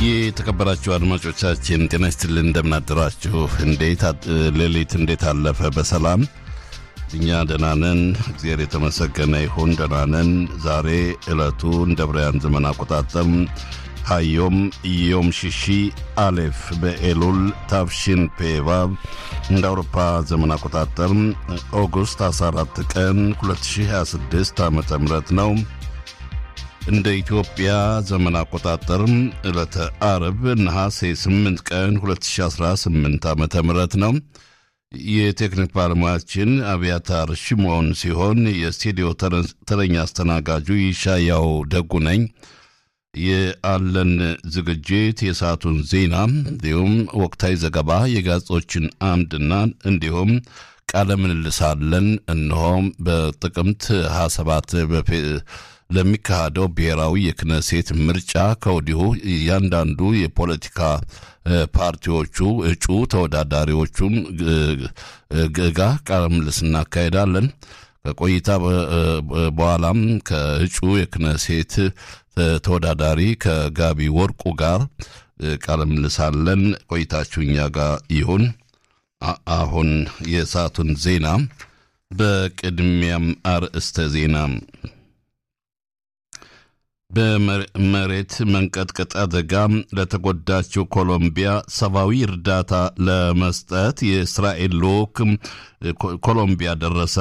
የተከበራችሁ አድማጮቻችን ጤና ይስጥልን፣ እንደምናደራችሁ። እንዴት ሌሊት እንዴት አለፈ? በሰላም እኛ ደህና ነን፣ እግዚአብሔር የተመሰገነ ይሁን። ደህና ነን። ዛሬ ዕለቱ እንደ ብርያን ዘመን አቆጣጠር ሀዮም ዮም ሽሺ አሌፍ በኤሉል ታፍሺን ፔቫብ እንደ አውሮፓ ዘመን አቆጣጠር ኦጉስት 14 ቀን 2026 ዓ ም ነው። እንደ ኢትዮጵያ ዘመን አቆጣጠር ዕለተ አርብ ነሐሴ 8 ቀን 2018 ዓ ም ነው። የቴክኒክ ባለሙያችን አብያታር ሽሞን ሲሆን የስቱዲዮ ተረኛ አስተናጋጁ ይሻያው ደጉ ነኝ። የአለን ዝግጅት የሰዓቱን ዜና እንዲሁም ወቅታዊ ዘገባ፣ የጋዜጦችን አምድና እንዲሁም ቃለ ምልልሳለን። እነሆም በጥቅምት 27 ለሚካሄደው ብሔራዊ የክነሴት ምርጫ ከወዲሁ እያንዳንዱ የፖለቲካ ፓርቲዎቹ እጩ ተወዳዳሪዎቹም ጋ ቃለ ምልልስ እናካሄዳለን። ከቆይታ በኋላም ከእጩ የክነሴት ተወዳዳሪ ከጋቢ ወርቁ ጋር ቃለ ምልልሳለን። ቆይታችሁ እኛ ጋር ይሁን። አሁን የሰዓቱን ዜና በቅድሚያም አርእስተ ዜና በመሬት መንቀጥቀጥ አደጋ ለተጎዳችው ኮሎምቢያ ሰብአዊ እርዳታ ለመስጠት የእስራኤል ልዑክ ኮሎምቢያ ደረሰ።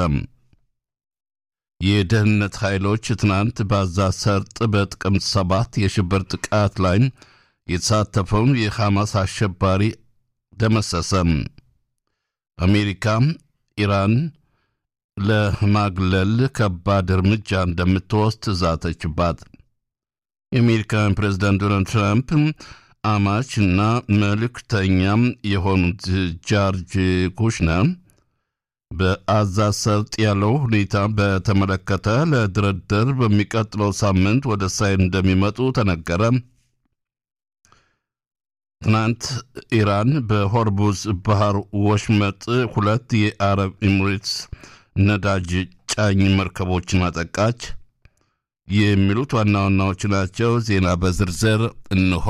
የደህንነት ኃይሎች ትናንት በጋዛ ሰርጥ በጥቅምት ሰባት የሽብር ጥቃት ላይ የተሳተፈውን የሐማስ አሸባሪ ደመሰሰ። አሜሪካ ኢራን ለማግለል ከባድ እርምጃ እንደምትወስድ ዛተችባት። የአሜሪካን ፕሬዚዳንት ዶናልድ ትራምፕ አማች እና መልእክተኛም የሆኑት ጃርጅ ኩሽነር በጋዛ ሰርጥ ያለው ሁኔታ በተመለከተ ለድርድር በሚቀጥለው ሳምንት ወደ እስራኤል እንደሚመጡ ተነገረ። ትናንት ኢራን በሆርሙዝ ባህር ወሽመጥ ሁለት የአረብ ኤሚሬትስ ነዳጅ ጫኝ መርከቦችን አጠቃች። የሚሉት ዋና ዋናዎቹ ናቸው። ዜና በዝርዝር እንሆ።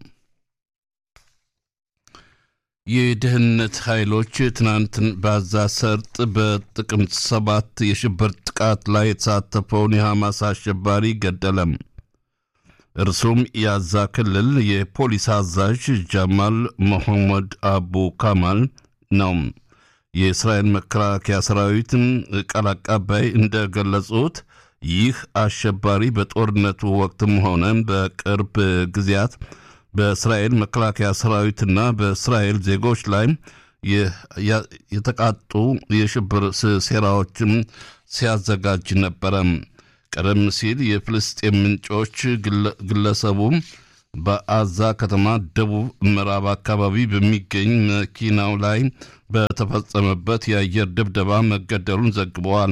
የደህንነት ኃይሎች ትናንት በጋዛ ሰርጥ በጥቅምት ሰባት የሽብር ጥቃት ላይ የተሳተፈውን የሐማስ አሸባሪ ገደለም። እርሱም የጋዛ ክልል የፖሊስ አዛዥ ጃማል መሐመድ አቡ ካማል ነው። የእስራኤል መከላከያ ሰራዊት ቃል አቀባይ እንደገለጹት ይህ አሸባሪ በጦርነቱ ወቅትም ሆነ በቅርብ ጊዜያት በእስራኤል መከላከያ ሰራዊትና በእስራኤል ዜጎች ላይ የተቃጡ የሽብር ሴራዎችም ሲያዘጋጅ ነበረ። ቀደም ሲል የፍልስጤም ምንጮች ግለሰቡ በጋዛ ከተማ ደቡብ ምዕራብ አካባቢ በሚገኝ መኪናው ላይ በተፈጸመበት የአየር ድብደባ መገደሉን ዘግበዋል።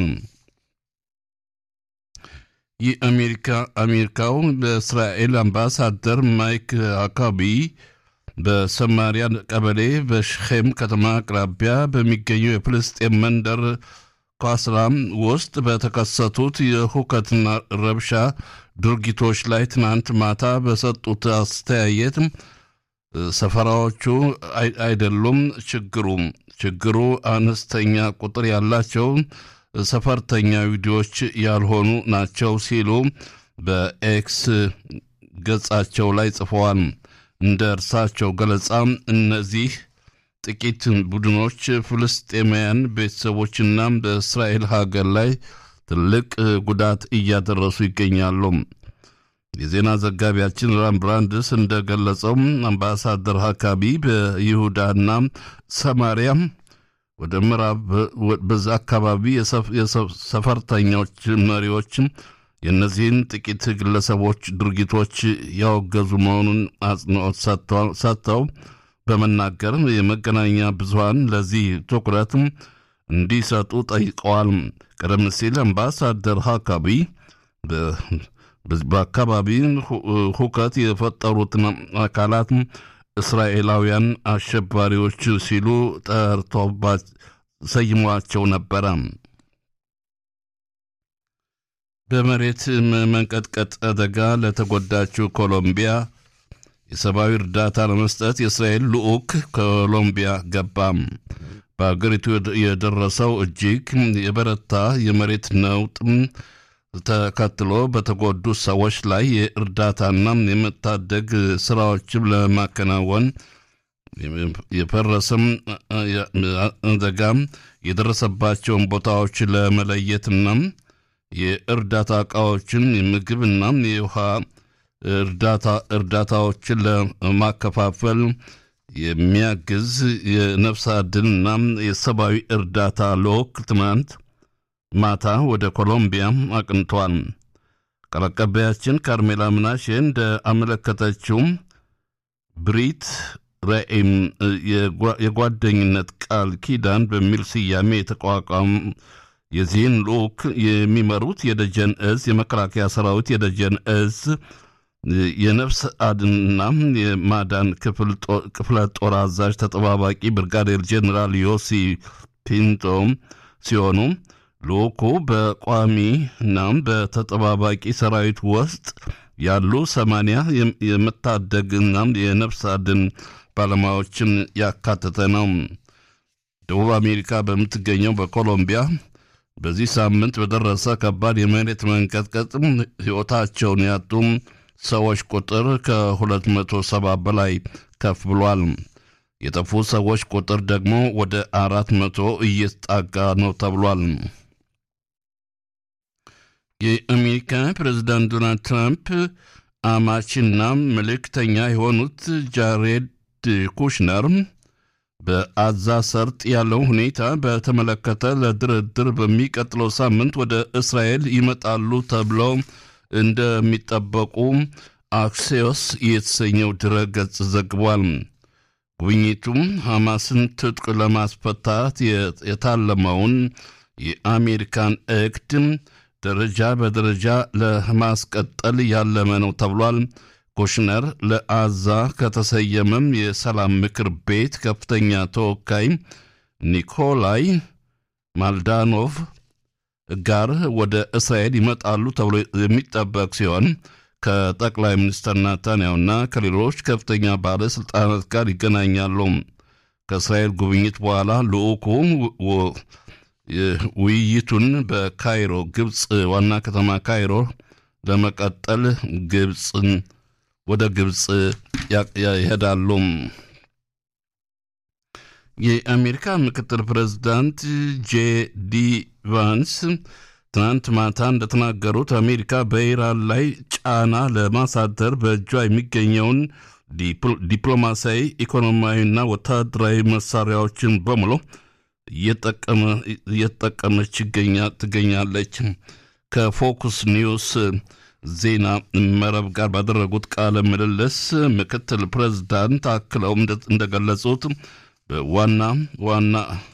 የአሜሪካ አሜሪካው በእስራኤል አምባሳደር ማይክ አካቢ በሰማሪያ ቀበሌ በሽኼም ከተማ አቅራቢያ በሚገኘው የፍልስጤም መንደር ኳስራም ውስጥ በተከሰቱት የሁከትና ረብሻ ድርጊቶች ላይ ትናንት ማታ በሰጡት አስተያየት ሰፈራዎቹ አይደሉም ችግሩ ችግሩ አነስተኛ ቁጥር ያላቸው ሰፈርተኛ ቪዲዮዎች ያልሆኑ ናቸው ሲሉ በኤክስ ገጻቸው ላይ ጽፈዋል። እንደ እርሳቸው ገለጻ እነዚህ ጥቂት ቡድኖች ፍልስጤማውያን ቤተሰቦችና በእስራኤል ሀገር ላይ ትልቅ ጉዳት እያደረሱ ይገኛሉ። የዜና ዘጋቢያችን ራም ብራንድስ እንደገለጸው አምባሳደር ሀካቢ በይሁዳና ሰማሪያም ወደ ምዕራብ በዛ አካባቢ የሰፈርተኞች መሪዎችም የእነዚህን ጥቂት ግለሰቦች ድርጊቶች ያወገዙ መሆኑን አጽንኦት ሰጥተው በመናገር የመገናኛ ብዙኃን ለዚህ ትኩረት እንዲሰጡ ጠይቀዋል። ቀደም ሲል አምባሳደር ሀካቢ በአካባቢ ሁከት የፈጠሩትን አካላት እስራኤላውያን አሸባሪዎች ሲሉ ጠርቶባ ሰይሟቸው ነበረ። በመሬት መንቀጥቀጥ አደጋ ለተጎዳችው ኮሎምቢያ የሰብአዊ እርዳታ ለመስጠት የእስራኤል ልዑክ ኮሎምቢያ ገባም። በአገሪቱ የደረሰው እጅግ የበረታ የመሬት ነውጥ ተከትሎ በተጎዱ ሰዎች ላይ የእርዳታና የመታደግ ስራዎችን ለማከናወን የፈረሰም አደጋም የደረሰባቸውን ቦታዎች ለመለየትና የእርዳታ እቃዎችን የምግብና የውሃ እርዳታዎችን ለማከፋፈል የሚያግዝ የነፍስ አድንና የሰብአዊ እርዳታ ልዑክ ትናንት ማታ ወደ ኮሎምቢያ አቅንቷል። ቃል አቀባያችን ካርሜላ ምናሼ እንደ አመለከተችው ብሪት ራኤም የጓደኝነት ቃል ኪዳን በሚል ስያሜ የተቋቋም የዚህን ልዑክ የሚመሩት የደጀን እዝ የመከላከያ ሰራዊት የደጀን እዝ የነፍስ አድንና የማዳን ክፍለ ጦር አዛዥ ተጠባባቂ ብርጋዴር ጄኔራል ዮሲ ፒንቶ ሲሆኑ ልዑኩ በቋሚና በተጠባባቂ ሰራዊት ውስጥ ያሉ ሰማንያ የመታደግና የነፍስ አድን ባለሙያዎችን ያካተተ ነው። ደቡብ አሜሪካ በምትገኘው በኮሎምቢያ በዚህ ሳምንት በደረሰ ከባድ የመሬት መንቀጥቀጥ ሕይወታቸውን ያጡ ሰዎች ቁጥር ከ270 በላይ ከፍ ብሏል። የጠፉ ሰዎች ቁጥር ደግሞ ወደ አራት መቶ እየተጣጋ ነው ተብሏል። የአሜሪካ ፕሬዝዳንት ዶናልድ ትራምፕ አማችና መልእክተኛ የሆኑት ጃሬድ ኩሽነር በአዛ ሰርጥ ያለው ሁኔታ በተመለከተ ለድርድር በሚቀጥለው ሳምንት ወደ እስራኤል ይመጣሉ ተብለው እንደሚጠበቁ አክሲዮስ የተሰኘው ድረገጽ ዘግቧል። ጉብኝቱም ሐማስን ትጥቅ ለማስፈታት የታለመውን የአሜሪካን እቅድ ደረጃ በደረጃ ለማስቀጠል ያለመ ነው ተብሏል። ኩሽነር ለአዛ ከተሰየመም የሰላም ምክር ቤት ከፍተኛ ተወካይ ኒኮላይ ማልዳኖቭ ጋር ወደ እስራኤል ይመጣሉ ተብሎ የሚጠበቅ ሲሆን ከጠቅላይ ሚኒስትር ናታንያሁና ከሌሎች ከፍተኛ ባለሥልጣናት ጋር ይገናኛሉ። ከእስራኤል ጉብኝት በኋላ ልዑኩ ውይይቱን በካይሮ ግብፅ ዋና ከተማ ካይሮ ለመቀጠል ግብፅን ወደ ግብፅ ይሄዳሉ። የአሜሪካ ምክትል ፕሬዝዳንት ጄ ዲ ቫንስ ትናንት ማታ እንደተናገሩት አሜሪካ በኢራን ላይ ጫና ለማሳደር በእጇ የሚገኘውን ዲፕሎማሲያዊ፣ ኢኮኖሚያዊና ወታደራዊ መሳሪያዎችን በሙሉ እየተጠቀመች ትገኛለች። ከፎክስ ኒውስ ዜና መረብ ጋር ባደረጉት ቃለ ምልልስ ምክትል ፕሬዝዳንት አክለው እንደገለጹት ዋና ዋና